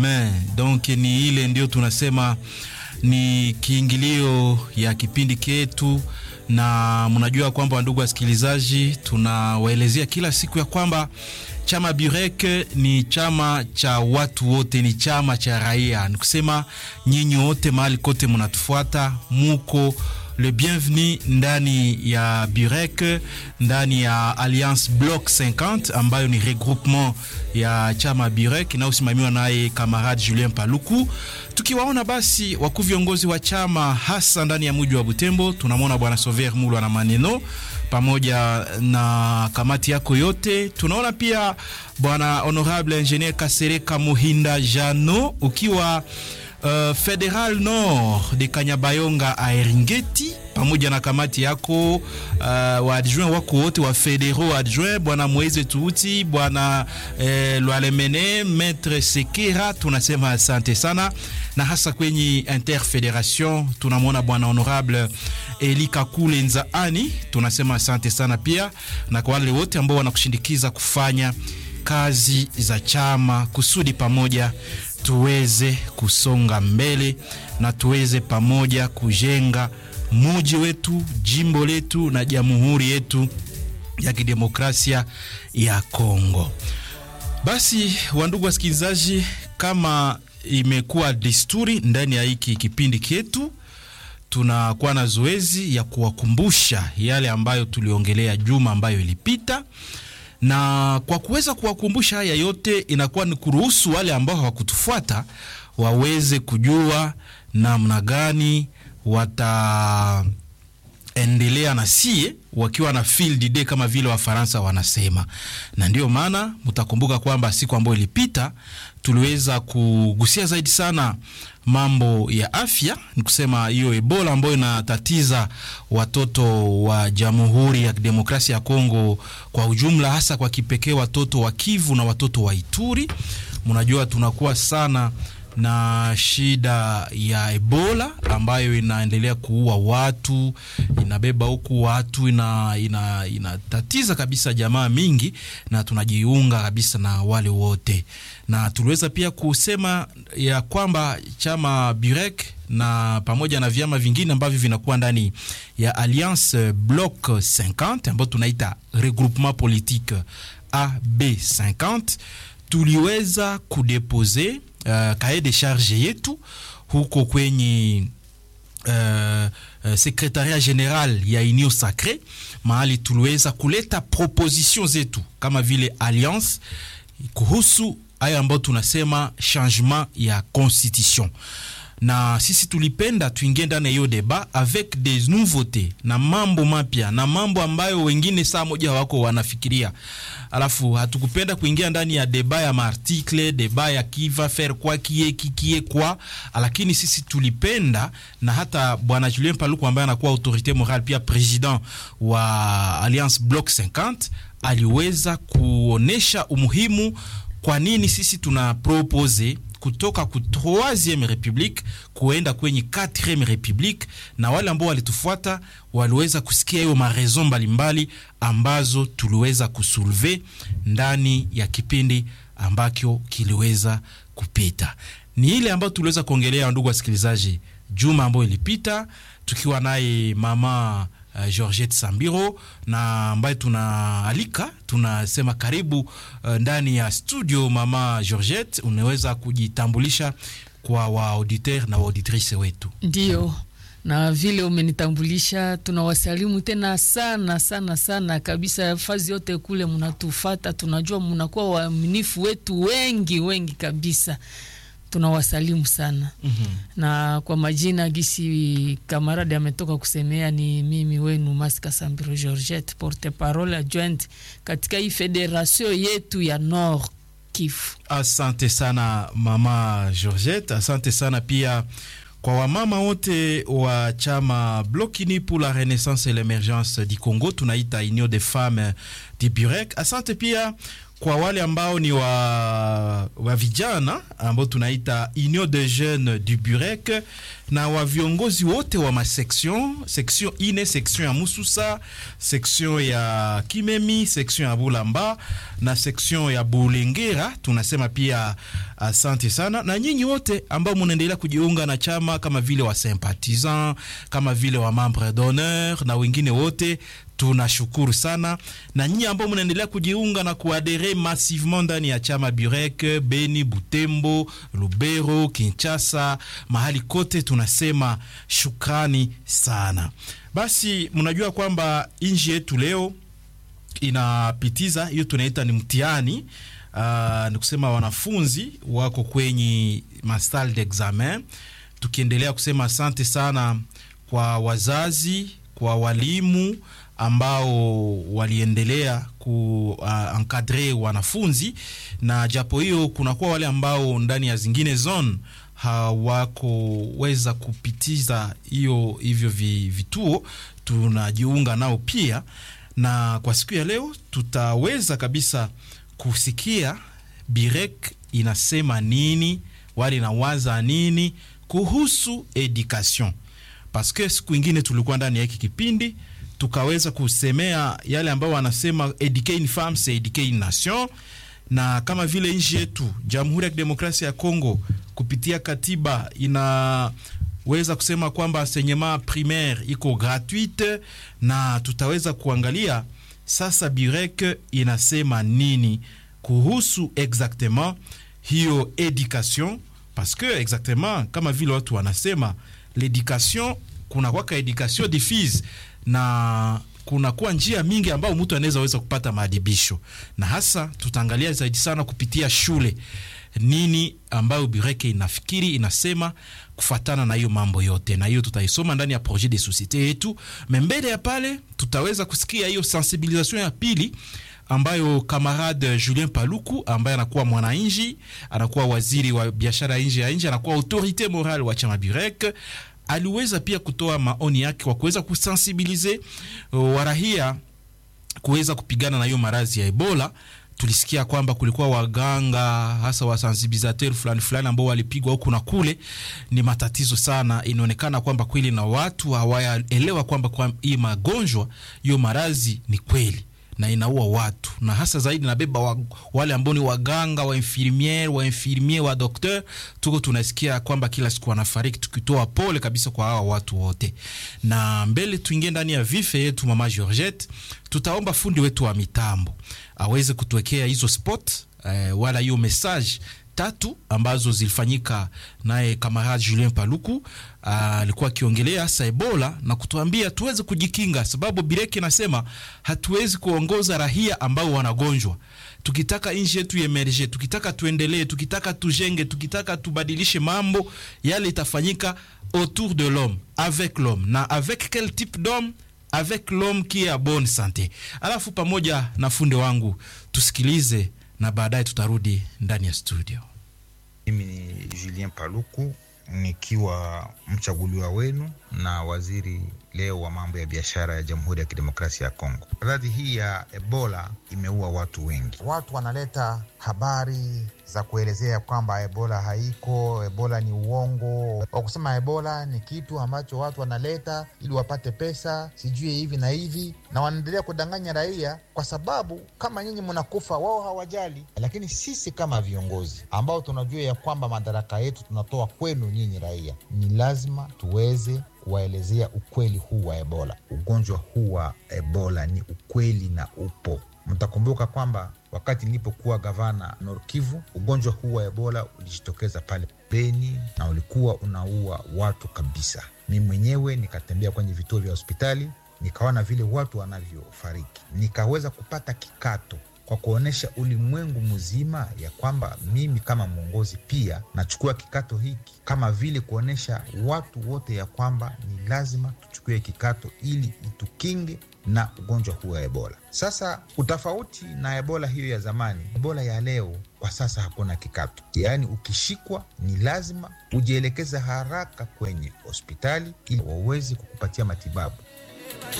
Men, donc ni ile ndio tunasema ni kiingilio ya kipindi ketu, na mnajua kwamba ndugu wasikilizaji, tunawaelezea kila siku ya kwamba chama Burek ni chama cha watu wote, ni chama cha raia. Ni kusema nyinyi wote mahali kote mnatufuata, muko le bienvenu ndani ya Burek, ndani ya Alliance Bloc 50 ambayo ni regroupement ya chama Burek inayosimamiwa naye kamarade Julien Paluku. Tukiwaona basi wakuu viongozi wa chama hasa ndani ya mji wa Butembo, tunamwona bwana Sover Mulwa na maneno pamoja na kamati yako yote. Tunaona pia bwana honorable engineer Kasereka Muhinda Jano ukiwa Uh, Federal Nord de Kanyabayonga Aeringeti pamoja na kamati yako uh, wa adjoint wako wote wa federaux adjoint bwana Moise Tuuti bwana eh, Lwalemene Maître Sekera, tunasema asante sana, na hasa kwenye interfederation tunamwona bwana honorable Eli Kakule Nzaani, tunasema asante sana pia, na kwa wale wote ambao wanakushindikiza kufanya kazi za chama kusudi pamoja tuweze kusonga mbele na tuweze pamoja kujenga muji wetu, jimbo letu na jamhuri yetu ya kidemokrasia ya Kongo. Basi wandugu wasikilizaji, kama imekuwa desturi ndani ya hiki kipindi chetu, tunakuwa na zoezi ya kuwakumbusha yale ambayo tuliongelea juma ambayo ilipita na kwa kuweza kuwakumbusha haya yote, inakuwa ni kuruhusu wale ambao hawakutufuata waweze kujua namna gani wataendelea na sie wakiwa na field day kama vile Wafaransa wanasema. Na ndio maana mtakumbuka kwamba siku ambayo ilipita tuliweza kugusia zaidi sana mambo ya afya, ni kusema hiyo Ebola ambayo inatatiza watoto wa Jamhuri ya Demokrasia ya Kongo kwa ujumla, hasa kwa kipekee watoto wa Kivu na watoto wa Ituri. Mnajua tunakuwa sana na shida ya Ebola ambayo inaendelea kuua watu, inabeba huku watu, ina, ina, inatatiza kabisa jamaa mingi, na tunajiunga kabisa na wale wote, na tuliweza pia kusema ya kwamba chama Burek na pamoja na vyama vingine ambavyo vinakuwa ndani ya Alliance Bloc 50 ambayo tunaita regroupement politique AB50 tuliweza kudepose Uh, kae de charge yetu huko kwenye uh, uh, secretariat general ya Union Sacre, mahali tuliweza kuleta proposition zetu kama vile alliance kuhusu hayo ambayo tunasema changement ya constitution na sisi tulipenda tuingie ndani ya hiyo deba avec des nouveautés na mambo mapya na mambo ambayo wengine saa moja hawako wanafikiria. Alafu hatukupenda kuingia ndani ya deba ya maartikle deba ya kiva faire kwa kie kikie kwa, lakini sisi tulipenda na hata bwana Julien Paluku ambaye anakuwa autorité morale pia president wa Alliance Bloc 50 aliweza kuonesha umuhimu kwa nini sisi tuna propose kutoka ku 3e republique kuenda kwenye 4e republique, na wale ambao walitufuata waliweza kusikia hiyo marezo mbalimbali ambazo tuliweza kusulve ndani ya kipindi ambacho kiliweza kupita. Ni ile ambayo tuliweza kuongelea, ndugu wasikilizaji, juma ambayo ilipita tukiwa naye mama Uh, Georgette Sambiro na ambaye tunaalika tunasema karibu uh, ndani ya studio. Mama Georgette, unaweza kujitambulisha kwa waauditeur na waauditrice wetu? Ndio, na vile umenitambulisha, tunawasalimu tena sana sana sana kabisa, fazi yote kule mnatufata, tunajua mnakuwa waaminifu wetu wengi wengi kabisa tunawasalimu sana mm -hmm. Na kwa majina gisi kamaradi ametoka kusemea, ni mimi wenu Masika Sambiro Georgette, porte parole adjointe katika hii federation yetu ya Nord Kivu. Asante sana mama Georgette, asante sana pia kwa wamama wote wa chama Blokini pour la Renaissance et l'Emergence du Congo, tunaita Union des Femmes du Burek. Asante pia kwa wale ambao ni wa, wa vijana ambao tunaita Union des Jeunes du Burek na wa viongozi wote wa maseksion section ine, section ya Mususa, section ya Kimemi, section ya Bulamba na section ya Bulengera. Tunasema pia Asante sana na nyinyi wote ambao munaendelea kujiunga na chama kama vile wa sympathisant kama vile wa membre d'honneur na wengine wote tunashukuru sana na nyinyi ambao mnaendelea kujiunga na kuadere massivement ndani ya chama Burek, Beni, Butembo, Lubero, Kinshasa, mahali kote tunasema shukrani sana. Basi mnajua kwamba nchi yetu leo inapitiza hiyo tunaita ni mtihani. Uh, ni kusema wanafunzi wako kwenye mastal d'examen, tukiendelea kusema asante sana kwa wazazi, kwa walimu ambao waliendelea kuenkadre uh, wanafunzi na japo hiyo kunakuwa wale ambao ndani ya zingine zone hawakoweza kupitiza hiyo hivyo vituo, tunajiunga nao pia, na kwa siku ya leo tutaweza kabisa kusikia Birek inasema nini, wale nawaza nini kuhusu education, paske siku ingine tulikuwa ndani ya hiki kipindi tukaweza kusemea yale ambao wanasema eduquer une femme c'est eduquer une nation, na kama vile nchi yetu Jamhuri ya Kidemokrasia ya Kongo kupitia katiba inaweza kusema kwamba enseignement primaire iko gratuite, na tutaweza kuangalia sasa Burek inasema nini kuhusu exactement hiyo education, parce que exactement kama vile watu wanasema l'education, kuna kwaka education diffuse na kunakuwa njia mingi ambayo mtu anaweza weza kupata maadibisho, na hasa tutaangalia zaidi sana kupitia shule, nini ambayo Bureke inafikiri inasema kufatana na hiyo mambo yote, na hiyo tutaisoma ndani ya projet de societe yetu. Mbele ya pale tutaweza kusikia hiyo sensibilisation ya pili ambayo kamarade Julien Paluku ambaye anakuwa mwananchi, anakuwa waziri wa biashara nje ya nje, anakuwa autorite morale wa chama Burek aliweza pia kutoa maoni yake kwa kuweza kusensibilize warahia kuweza kupigana na hiyo maradhi ya Ebola. Tulisikia kwamba kulikuwa waganga hasa wasensibilizateur fulani fulani ambao walipigwa huku na kule. Ni matatizo sana, inaonekana kwamba kweli na watu hawayaelewa kwamba kwa hii magonjwa hiyo maradhi ni kweli na inaua watu na hasa zaidi nabeba wa, wale ambao ni waganga wa infirmiere wa infirmier wa docteur, tuko tunasikia kwamba kila siku wanafariki, tukitoa pole kabisa kwa hawa watu wote. Na mbele tuingie ndani ya vife yetu, mama Georgette, tutaomba fundi wetu wa mitambo aweze kutuwekea hizo spot eh, wala hiyo message tatu ambazo zilifanyika naye kamarade Julien Paluku alikuwa akiongelea hasa Ebola na kutuambia tuweze kujikinga, sababu Bireki nasema hatuwezi kuongoza rahia ambao wanagonjwa. Tukitaka nchi yetu emerge, tukitaka tuendelee, tukitaka tujenge, tukitaka tubadilishe mambo yale, itafanyika autour de l'homme avec l'homme na avec quel type d'homme avec l'homme qui est a bonne santé. Alafu pamoja na funde wangu tusikilize na baadaye tutarudi ndani ya studio. Mimi ni Julien Paluku nikiwa mchaguliwa wenu na waziri leo wa mambo ya biashara ya Jamhuri ya Kidemokrasia ya Kongo. Maradhi hii ya Ebola imeua watu wengi. Watu wanaleta habari za kuelezea kwamba Ebola haiko, Ebola ni uongo, wa kusema Ebola ni kitu ambacho watu wanaleta ili wapate pesa, sijui hivi na hivi, na wanaendelea kudanganya raia, kwa sababu kama nyinyi mnakufa, wao hawajali. Lakini sisi kama viongozi ambao tunajua ya kwamba madaraka yetu tunatoa kwenu nyinyi raia, ni lazima tuweze kuwaelezea ukweli huu wa Ebola. Ugonjwa huu wa Ebola ni ukweli na upo. Mtakumbuka kwamba wakati nilipokuwa gavana Nord Kivu, ugonjwa huu wa Ebola ulijitokeza pale Beni na ulikuwa unaua watu kabisa. Mi mwenyewe nikatembea kwenye vituo vya hospitali, nikaona vile watu wanavyofariki, nikaweza kupata kikato kwa kuonyesha ulimwengu mzima ya kwamba mimi kama mwongozi pia nachukua kikato hiki, kama vile kuonyesha watu wote ya kwamba ni lazima tuchukue kikato ili itukinge na ugonjwa huu wa Ebola. Sasa utofauti na Ebola hiyo ya zamani, Ebola ya leo kwa sasa hakuna kikato, yaani ukishikwa ni lazima ujielekeze haraka kwenye hospitali ili waweze kukupatia matibabu.